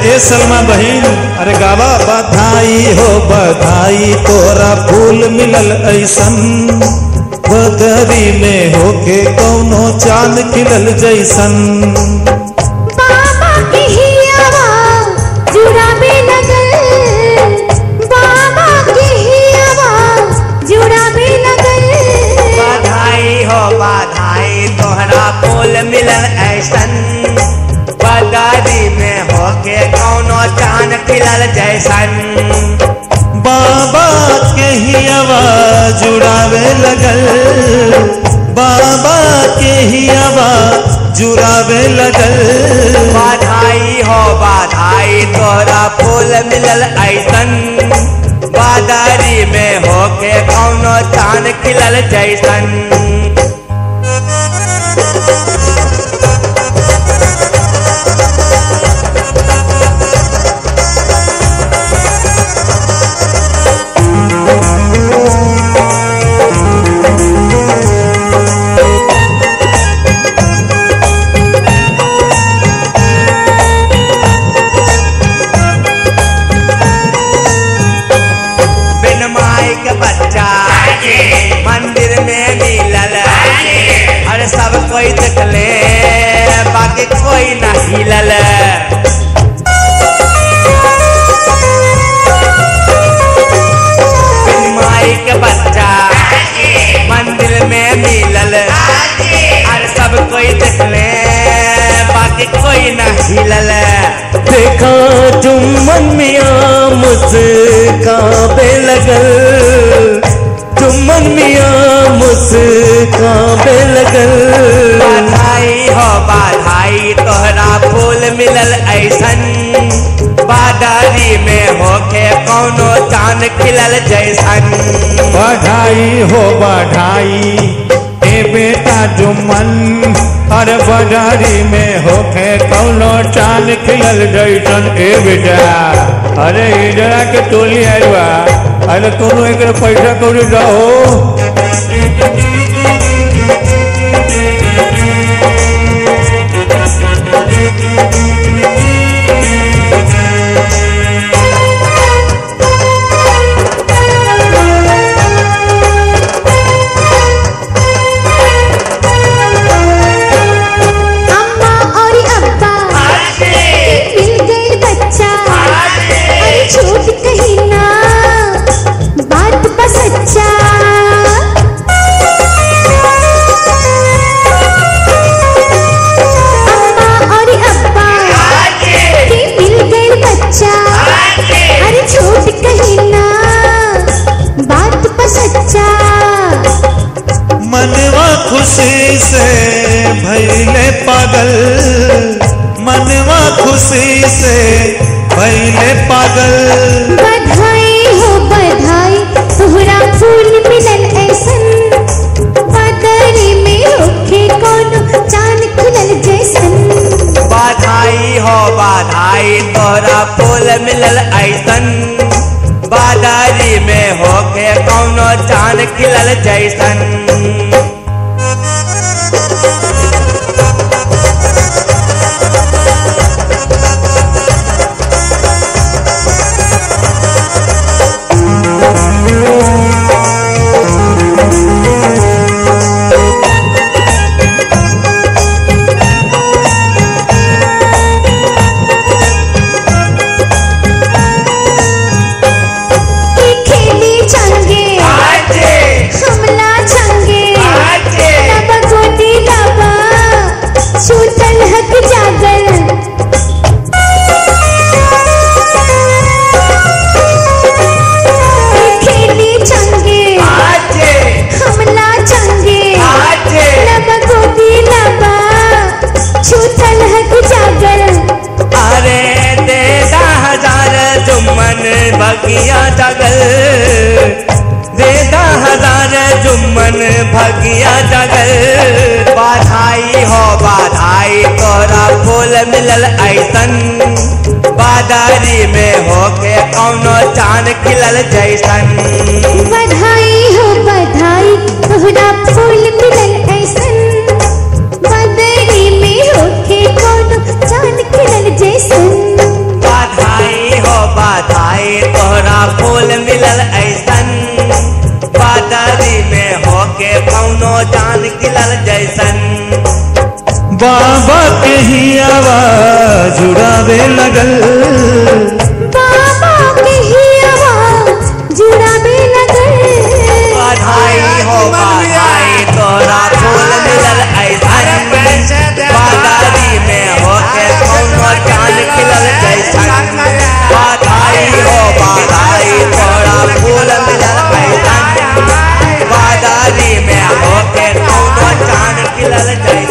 ए सलमा बहिन अरे गावा बधाई हो बधाई तोरा फूल मिलल ऐसन बदरी में होके कौनो चांद खिलल जैसन बाबा के हियावा जुड़ावे लगल बाबा के हियावा जुड़ावे लगल बधाई हो बधाई तोहरा फूल मिलल ऐसन बदारी में होके कौनो चांद खिलल जैसन बाबा के ही आवाज जुड़ावे लगल बाबा के ही आवाज जुड़ावे लगल बधाई हो बधाई तोहरा फूल मिलल ऐसन बादारी में होके कौनो चांद खिलल जैसन बिन माई के बच्चा मंदिर में मिलल अरे सब कोई देखले बाकी कोई न हिलल बिन माई के बच्चा मंदिर में मिलल अरे सब कोई देखले बाकी कोई न हिलल देखा जुम्मन मियाँ मुस्काबे लगल जुम्मन मियाँ मुस्काबे लगल बधाई हो बधाई तोहरा फूल मिलल ऐसन बादारी में होके कौनो चांद खिलल जैसन बधाई हो बधाई ए बेटा जुम्मन अरे बजारी में होके कौनो चांद खिलल जैसन ए बेटा अरे इधरा के टोली आइल बा अरे तुम एक पैसा कौड़ी दहो अम्मा और अब्बा मिल गए बच्चा अरे झूठ कही ना बात बस सच्चा अम्मा और अब्बा के मिल गए बच्चा अरे झूठ कही ना बात बस सच्चा मनवा खुशी से भैले पागल मनवा खुशी से भैले पागल बधाई हो बधाई तोहरा फूल मिलल ऐसन बदरी में होके कोनो चांद खुलल जैसन बधाई हो बधाई तोहरा फूल मिलल ऐसन बादारी में होके कौनो चांद खिलल जैसन की खेली चंगे हमला चंगे लब गोदी लबा छूटल हक जागल की खेली चंगे हमला चंगे लब गोदी लबा छूटल हक जागल अरे दे हजार जुम्मन भगिया जगल दे हजार जुम्मन भगिया जगल बधाई हो बधाई तोरा फूल मिलल ऐसन बादारी में होके कौनो चांद खिलल जैसन बधाई हो बधाई तोहरा फूल मिलल ऐसन बदरी में होके कोनो चांद खिलल जैसन जुड़ावे लगल बाबा के हियवा जुड़ावे लगल बधाई हो बधाई तोरा फूल मिलल ऐसन बादारी में होके कौनो चांद खिलल जैसन बधाई हो बधाई तोरा फूल मिलल ऐसन बादारी में होके कौनो चांद खिलल जैसन